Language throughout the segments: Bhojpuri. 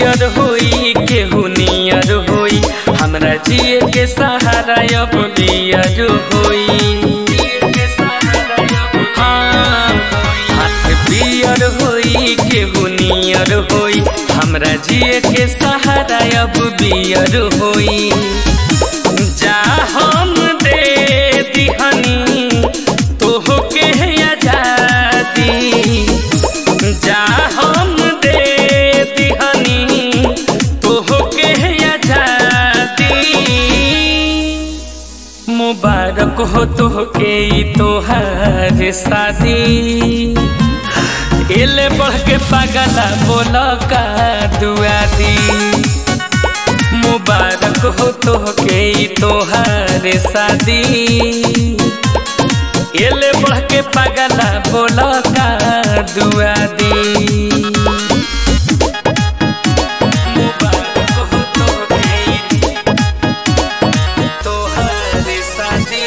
पियर होई केहू नियर होई हमरा जिए के सहारा अब बियर होई हाँ, हाथ पियर होई केहू नियर होई हमरा जिए के सहारा अब बियर होई जा हम दे दिहनी तोहके आजादी जा हम दे दिहनी तोहके आजादी मुबारक हो तोहके ई तोहार शादी एले बढ़ के पागला बोल का दुआ दी मुबारक हो तोहके ई तोहार शादी एले बढ़ के पागला बोल का दुआ दी मुबारक हो तोहके ई तोहार शादी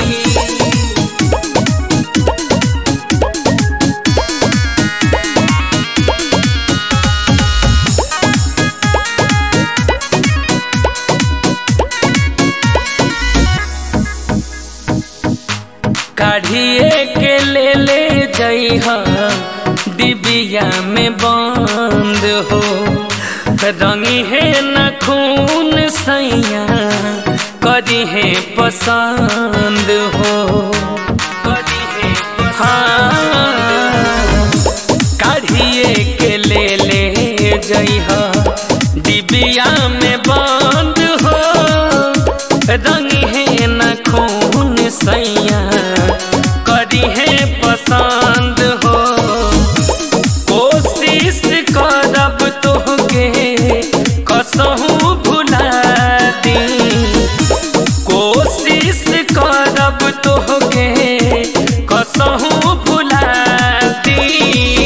काढ़िए के ले ले जइह डिबिया में बंद हो रंगी है न खून सैया करी है पसंद हो करी है हाँ काढ़िए के ले ले जइह डिबिया में बंद हो रंग है न खून सैया करी है पसंद हो कोशिश करब तोहके कसहू भुला दी कोशिश करब तोहके कसहू भुला दी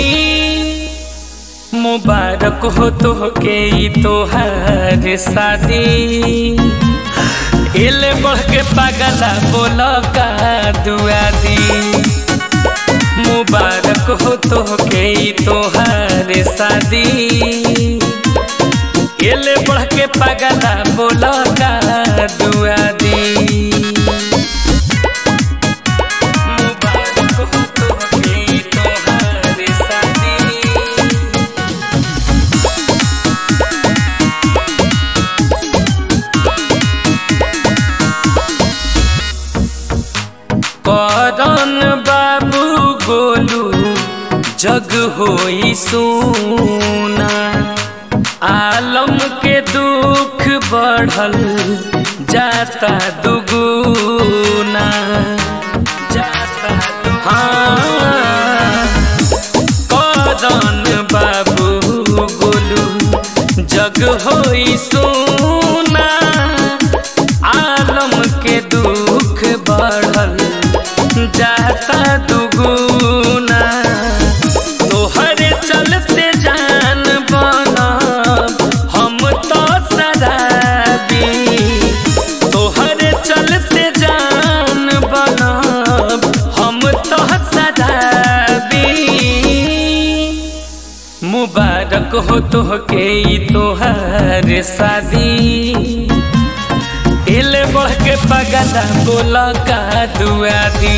मुबारक हो तोहके ई तोहार शादी एले बढ़ के पागला बोल का दुआ दी मुबारक हो तोहके ई तोहार शादी एले बढ़ के पागला बोल का दुआ दी मुबारक हो तोहके ई तोहार शादी करन बाबू गोलू जग होई सोना आलम के दुख बढ़ल जाता दुगुना जाता दु- हाँ करन बाबू गोलू जग होई सोना आलम के दुख बढ़ल जाता दुगुना तोहरे चलते जान बनब हम तो शराबी तोहरे चलते जान बनब हम तो शराबी मुबारक हो तोहके ई तोहार शादी एले बढ़ के पगला बोल का दुआ दी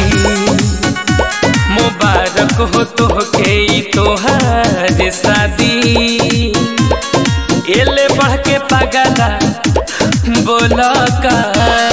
मुबारक हो तोहके ई तोहार शादी एले बढ़ के पगला बोल का